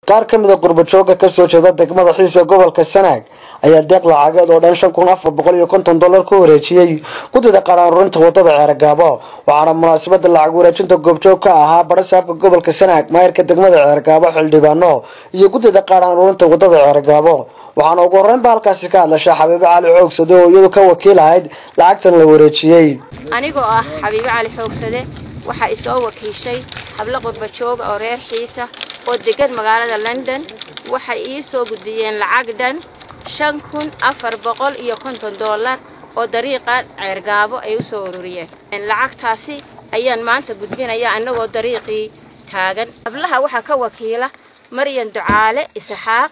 qaar ka mid a qurbajooga kasoo jeeda degmada xiisa gobolka sanaag ayaa deeq lacageed oo dhan shan kun afar boqol iyo konton dollar ku wareejiyey guddida qaran ururinta wadada ceergaabo waxaana munaasabada lacag wareejinta goobjoog ka ahaa barasaabka gobolka sanaag maayirka degmada ceergaabo xildhibaano iyo guddida qaran ururinta wadada ceergaabo waxaana ugu horreynba halkaasi ka hadlashay xabiibo cali xoogsade oo iyadu ka wakiil ahayd lacagtan la wareejiyey anigoo ah xabiibo cali xoogsade waxaa isoo wakiishay hablo qurbajooga oo reer xiisa oo degan magaalada london waxay ii soo gudbiyeen lacag dhan shan kun afar boqol iyo konton dollar oo dariiqa ceergaabo ay u soo ururiyeen lacagtaasi ayaan maanta gudbinaya annagoo dariiqii taagan hablaha waxaa ka wakiila maryan ducaale isxaaq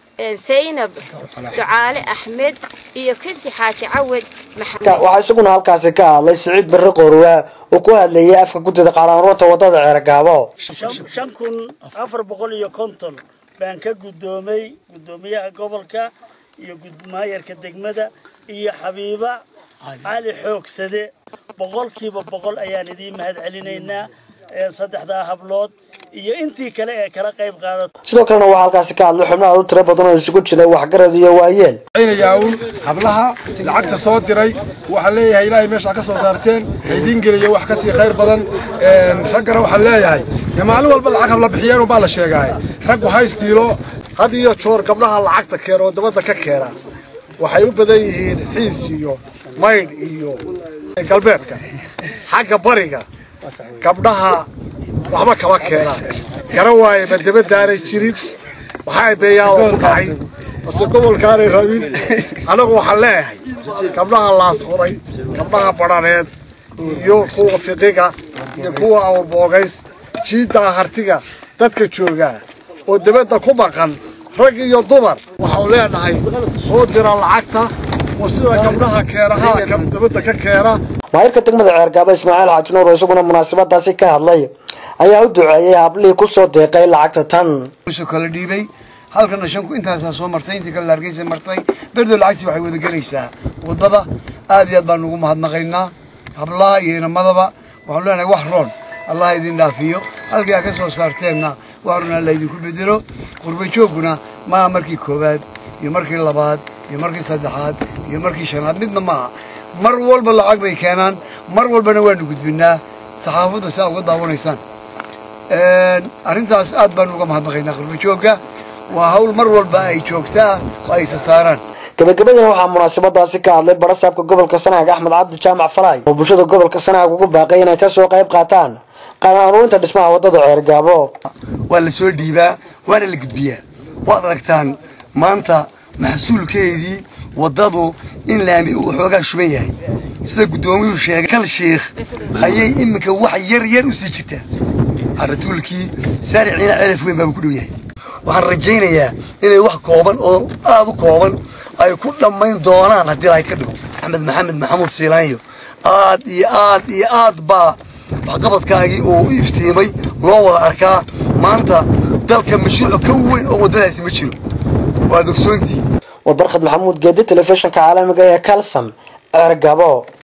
saynab ducaale axmed iyo kinsi xaaji cawed waxaa isaguna halkaasi ka hadlay siciid barre qoorwaa oo ku hadlayay afka guddida qaaraanruurta wadada ceergaabo shan kun afar boqol iyo konton baan ka guddoomay guddoomiyaha gobolka iyo maayarka degmada iyo xabiiba cali xoogsade boqolkiiba boqol ayaan idiin mahad celinaynaa saddexdaa hablood iyo intii kale ee kala qayb qaadata sidoo kalena waxaa halkaasi ka hadlay xubno aad u tiro badan oo isugu jiray waxgarad iyo waayeel un hablaha lacagta soo diray waxaan leeyahay ilaahay meesha ka soo saarteen haydiin geliyo wax kasii khayr badan raggana waxaan leeyahay dee maalin walba lacag habla bixiyeen baa la sheegaay raggu haystiilo had iyo joor gabdhaha lacagta keena oo dabadda ka keena waxay u badan yihiin xiis iyo maydh iyo galbeedka xagga bariga gabdhaha waxba kama keenaan gara waaye ma dabadaanay jirin waxaa beeyaan oo ku dhacay base gobolkaanay rabin annagu waxaan leeyahay gabdhaha laasquray gabdhaha badhaneed iyo kuwa fiqiga iyo kuwa awrboogays jiiddaa hartiga dadka joogaa oo dabadda ku maqan rag iyo dumar waxaanu leenahay soo dira lacagta oo sida gabdhaha keenaha dabadda ka keena maayirka degmada ceergaabo ismaaciil xaaji nuur oo isaguna munaasabadaasi ka hadlay ayaa u duceeyey hablihii kusoo deeqay lacagta tan kala dhiibay halkana shanku intaasaa soo martay intii kale laargeysa martay berdo lacagtii waxay wada gelaysaa wadada aad iyo aad baan ugu mahadnaqaynaa hablaha iyo inamadaba waxaanu leenahay wax roon allah idin dhaafiyo halkii aa ka soo saarteenna wax roon alla idinku bedelo qurbajoogguna maaha markii koowaad iyo markii labaad iyo markii saddexaad iyo markii shanaad midna maaha mar walba lacag bay keenaan mar walbana waanu gudbinaa saxaafadda si aa uga daawanaysaan arrintaas aad baanu uga mahadnaqaynaa qurbajoogga waa hawl mar walba ay joogtaa oo ay isa saaraan gabagabadina waxaa munaasabadaasi ka hadlay barasaabka gobolka sanaag axmed cabdi jaamac falaay oo bulshada gobolka sanaag ugu baaqay inay kasoo qayb qaataan qaran ururinta dhismaha wadada ceergaabo waa la soo dhiibaa waana la gudbiyaa waad aragtaan maanta maxsuulkeedii waddadu in laami uu xoogaa shuban yahay sida guddoomiyuhu sheegay kal shiikh ayay iminka wax yar yar u sii jirtaa caratuulkii saariciina celaf weyn baaba ku dhow yahay waxaan rajaynayaa inay wax kooban oo aada u kooban ay ku dhammayn doonaan haddii lahay ka dhigo axmed maxamed maxamuud siilaanyo aad iyo aad iyo aad baa waxqabadkaagii uu iftiimay loo wada arkaa maanta dalka mashruuc ka weyn oo waddadaasi ma jiro waad ogsoontihi war barkhad maxamuud geedi telefishinka caalamiga ee kalson ceergabo